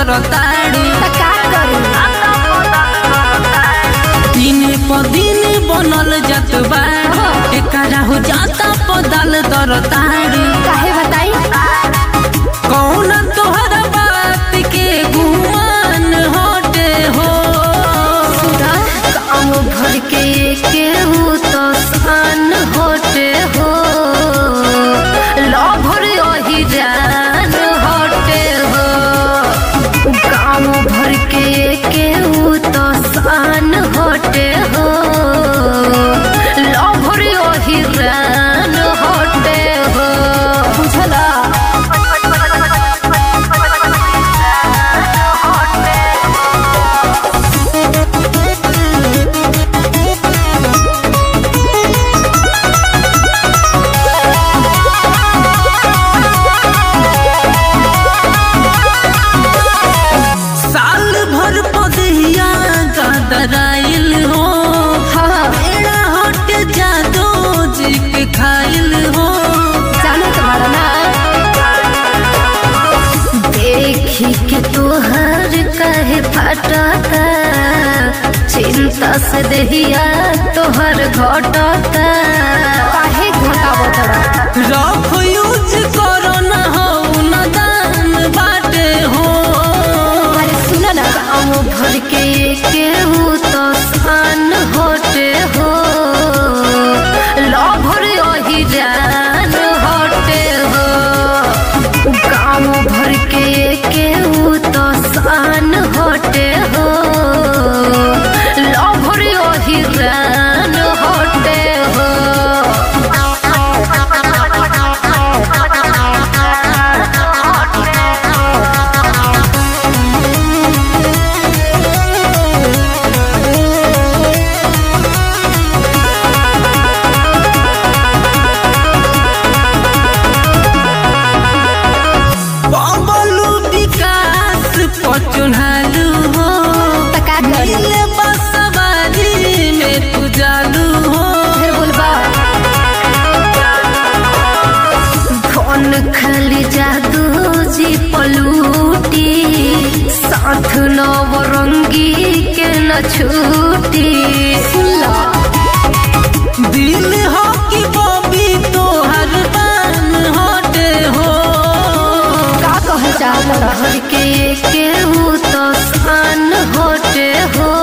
करताड़ू त का करी दिन प दिन बनल जात बाड़ू एकरा हो जाता पदल तरताड़ू काहे बताई कौन तोहरा बात के गुमान होते हो काम भर के केहू तो सान होते हो लभर अही जान होते हो गाँव भर के केहू तो सान होते हो लभर अही जान होते हो बुझला साल भर पदहिया गदराइल हो हाँ एड़ा हट जादो जी के खाइल हो जाने तुम्हारा ना देखी के तोहर कहे फटता चिंता से दहिया तोहर घटता काहे घटावो तोरा रफ यूज करो न हो न दान बाटे हो अरे सुन ना गाँव भर के केहू तो सान होते हो लभर अही जान होते हो गाँव भर के केहू तो सान होते हो लभर अही जान होते हो बबलू विकास पचुनालू हो त का करी मिले बसवारी में तू जालू हो फिर बोलबा कौन खाली जादू जी पलूटी साथ नवरंगी के न छूटी सुनला दिल हो कि बबी तोहर बान होते हो का कह चाहत के केहू तो सान होते हो